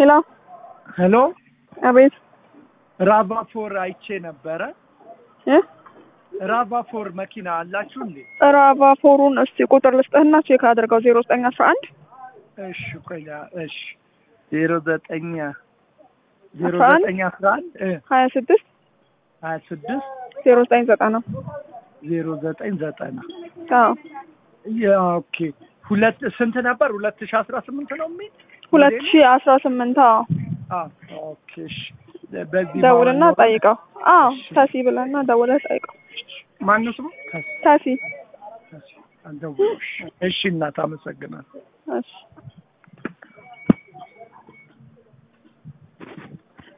ሄሎ ሄሎ አቤት ራቫፎር አይቼ ነበረ። እ ራቫፎር መኪና አላችሁ እንዴ? ራቫፎሩን እስቲ ቁጥር ልስጥህና ቼክ አድርገው ዜሮ ዘጠኝ አስራ አንድ እሺ ቆይ እሺ ዜሮ ዘጠኝ ዜሮ አስራ አንድ ዘጠኝ አስራ አንድ ሀያ ስድስት ሀያ ስድስት ዜሮ ዘጠኝ ዘጠና ዜሮ ዘጠኝ ዘጠና አዎ ያ ኦኬ ሁለት ስንት ነበር? ሁለት ሺ አስራ ስምንት ነው የሚል ሁለት ሞዴሉ? ሺ አስራ ስምንት አዎ አዎ ኦኬ እሺ በዚህ ደውልና ማወቅ ነው? ጠይቀው አዎ እሺ። ታሲ ብለና ደውለህ ጠይቀው ማነው ስሙ? ከስ ታሲ ከስ አልደውልም። እሺ እናት አመሰግናለሁ። እሺ